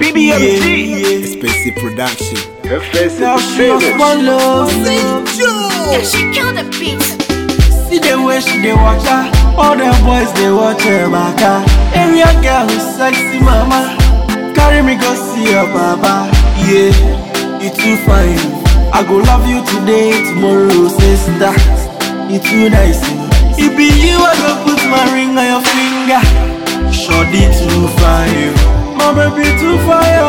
BBMG. Expensive production. Now she lost one love. Yeah, she killed the beat. See the way she dey watch her. All the boys they watch her back her. Area girl who's sexy mama. Carry me go see your baba. Yeah, you too fine. I go love you today, tomorrow, sister. You too nice. It be you I go put my ring on your finger. Shorty too fine. My baby too fire.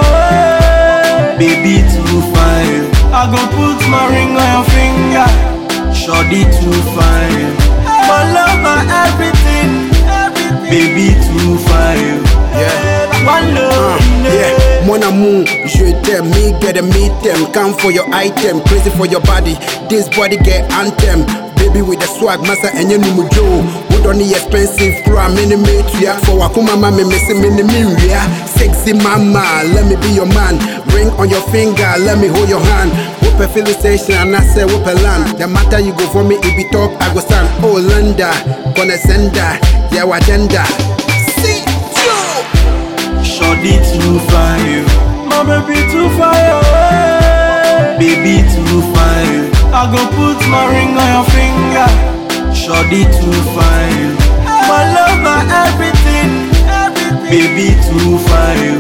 eh. Baby too fine. I go put my ring on your finger. Shorty too fine. My love, my everything. Baby too fine. Yeah. One love. Yeah, mon amour, je t'aime, me get a meet them. Come for your item, crazy for your body. This body get anthem. Baby with the swag, massa and you know Joe. Wood on the expensive crew, mini mate ya. For Wakuma mama, missing mini miria. Sexy mama, let me be your man. Ring on your finger, let me hold your hand. Whoop a filling station and I say whoop a land. The matter you go for me, it be talk, I go stand. Oh, Linda, gonna send her, yeah, agenda. See, Joe. Shorty too fine. My baby too fire. eh. Baby too fine. I go put my ring on your finger. Shorty too fine. My love, my everything. Baby too fine.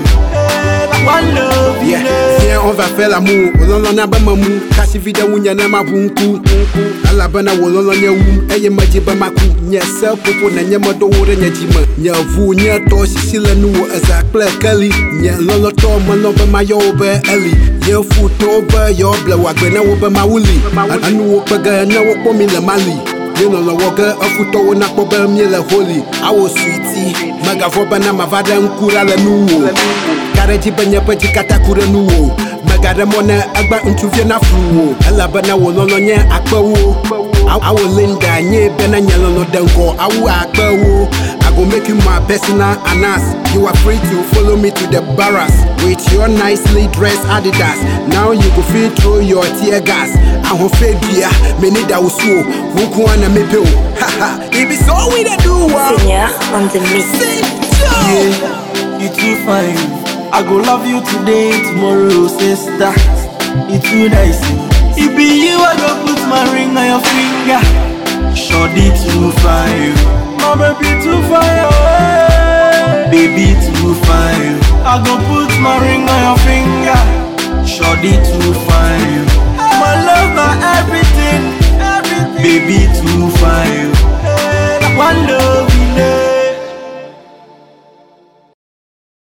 One love, Yeah, yeah. yeah, on va faire l'amour. Ololo na ba mamu, kasi vida wunya na mabunku. Alaba na wololo nya wum, eye maji ba maku. Nya sa popo na nya modo wore nya jima. Nya vu nya to sisila nu wo eza kple kali. Nya lolo to malo ba ma yo ba eli. Nya fu to ba yo bla wa gbe na wo ba ma wuli. Anu wo pega na wo po mi le mali. Ye no lɔwɔ ge efutɔwo nakpɔ be míele holi awo suiti megavɔ bena mava ɖe ŋku ɖa le nuwo ka ɖe dzi be nye ƒe dzi katã ku ɖe nuwo mega ɖe mɔ ne egbe ŋutsuvie na flu wo elabena wò lɔlɔ nye akpewo Aw- awo linda nye bena nye lɔlɔ ɖe ŋgɔ awu akpewo I go make you my personal anas You are free to follow me to the barras With your nicely dressed Adidas Now you go fit throw your tear gas ahofe dua meni da wo so wo ko ana mepe o haha it be so we dey do wa Senior on the mix. Yeah, you too fine. I go love you today, tomorrow, sister. You too nice. It be you I go put my ring on your finger. Shorty too fine. My baby too fine. eh. Baby too fine. I go put my ring on your finger. Shorty too fine. My love, my everything. Baby too fine. One love,